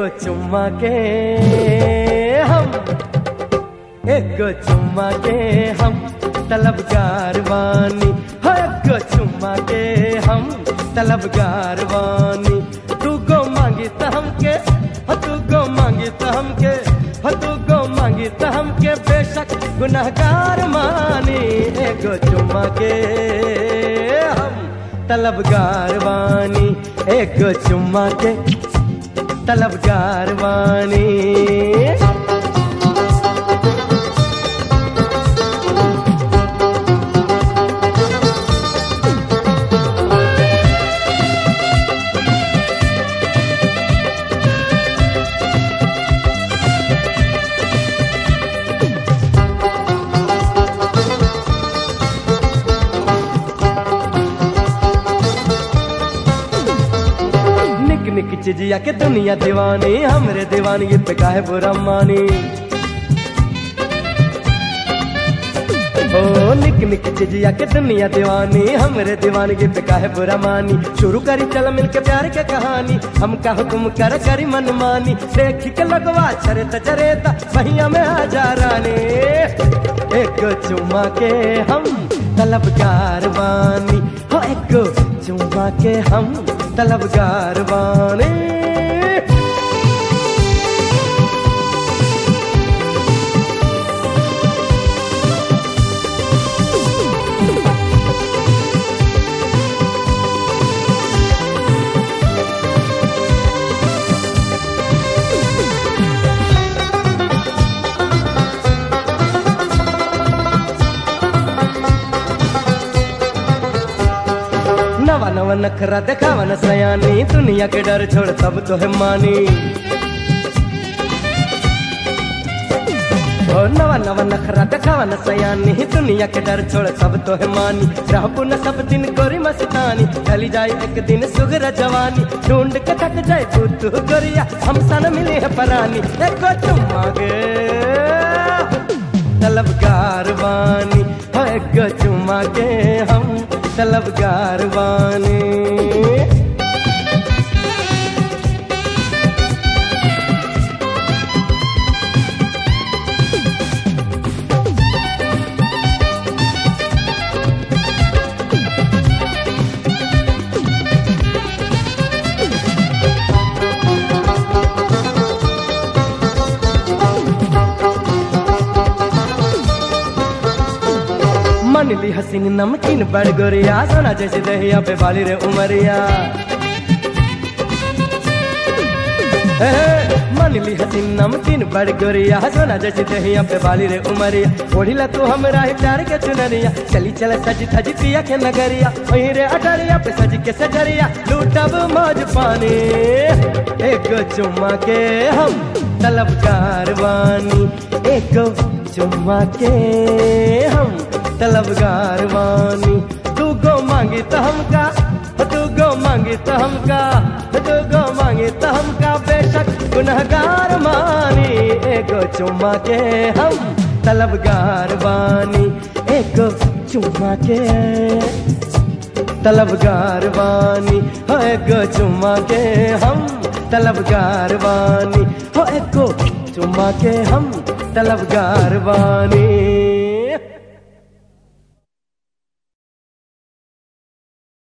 चुम्मा के हम एक चुम्मा के हम तलबगार बानी हो एक चुम्मा के हम तलबगार बानी तू गो मांगी त हमके हो तू गो मांगी त हमके हो तू गो मांगी त हमके बेशक गुनहगार मानी एक चुम्मा के हम तलबगार बानी एक चुम्मा के तलबगार बानी निक निक चिजिया के दुनिया दीवानी हमरे दीवानगी पे काहे बुरा मानी ओ निक निक चिजिया के दुनिया दीवानी हमरे दीवानगी पे काहे बुरा मानी शुरू करी चल मिल के प्यार के कहानी हम का हुक्म कर करी मन मानी देख के लगवा छरे त जरे त पहिया में आ जा रानी एक चुम्मा के हम तलबगार बानी हो एक चुम्मा के हम तलबगार बानी नवा नवा नखरा देखावा न सयानी दुनिया के डर छोड़ तब तो है मानी ओ नवा नवा नखरा देखावा न सयानी दुनिया के डर छोड़ तब तो है मानी रहबू न सब दिन गोरी मस्तानी चली जाए एक दिन सुगर जवानी ढूंढ के थक जाए तू तू गोरिया हम सन मिली है परानी एको चुम्मा गे तलबगार बानी हो एक चुम्मा के हम तलबगार बानी मन ली हसीन नमकीन बड़ गोरिया सोना जैसे दहिया पे बाली रे उमरिया हे, मन ली हसीन नमकीन बड़ गोरिया सोना जैसे दहिया पे बाली रे उमरिया ओढ़िला तू हमरा ही प्यार के चुनरिया चली चल सजी धजी पिया के नगरिया वहीं रे अटरिया पे सज के सजरिया लूटब मौज पानी एक चुम्मा के हम तलबगार बानी एक चुम्मा के हम तलबगार बानी तू गो मांगी तो हमका तू गो मांगी तो हमका तू गो मांगी तो हमका बेशक गुनहगार मानी एगो चुम्मा के हम तलबगार बानी एगो चुम्मा के तलबगार बानी हो एगो चुम्मा के हम तलबगार बानी हो एगो चुम्मा के हम तलबगार बानी